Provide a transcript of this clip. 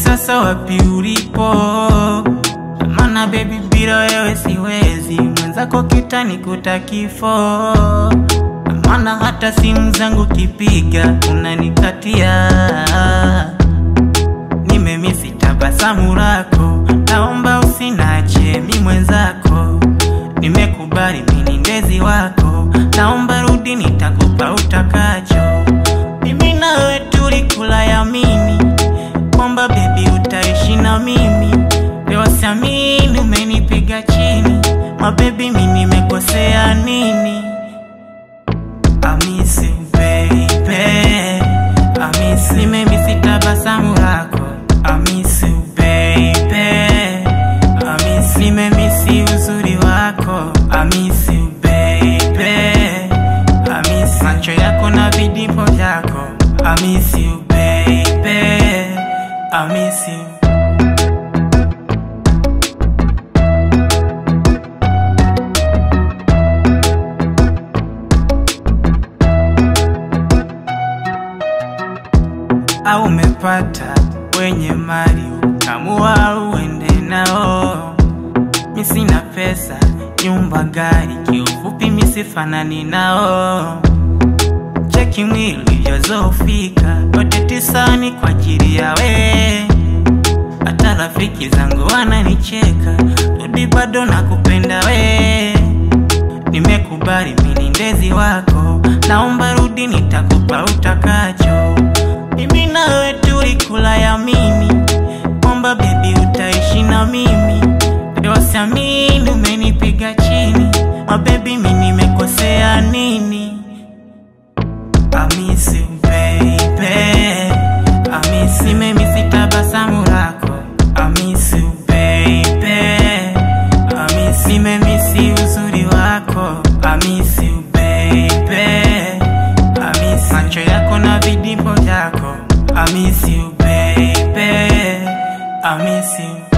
sasa wapi ulipo? Maana baby, bila wewe siwezi, mwenzako kitanikuta kifo. Maana hata simu zangu kipiga unanikatia. Nimemisi tabasamu lako, naomba usinache mi mwenzako. Nimekubali mini ndezi wako, naomba rudi, nitakupa utakacho. Mimi nawe tulikula yamini kwamba bebi utaishi na mimi. Leo siamini umenipiga chini, mabebi mi nimekosea nini? I miss you baby, I miss you. Nimemisi tabasamu lako, I miss you baby, I miss you. Nimemisi uzuri wako, I miss you baby, I miss you. Macho yako na vidimpo vyako, I miss you baby, I miss you. au umepata wenye mali ukamua uende nao. Mi sina pesa, nyumba, gari, kiufupi mi sifanani nao. Cheki mwili ulivyozofika, yote tisani kwa ajili ya we. Hata rafiki zangu wananicheka, rudi bado nakupenda we. Nimekubali mini ndezi wako, naomba rudi, nitakupa utakacho. Mimi nawe tulikula yamini kwamba bebi utaishi na mimi. Leo siamini umenipiga chini, mabebi mi nimekosea nini? I miss you baby, I miss you. Nimemisi tabasamu lako, I miss you baby, I miss you. Nimemisi uzuri wako, I miss you baby, I miss you. Macho yako na vidimpo vyako, I miss you baby, I miss you.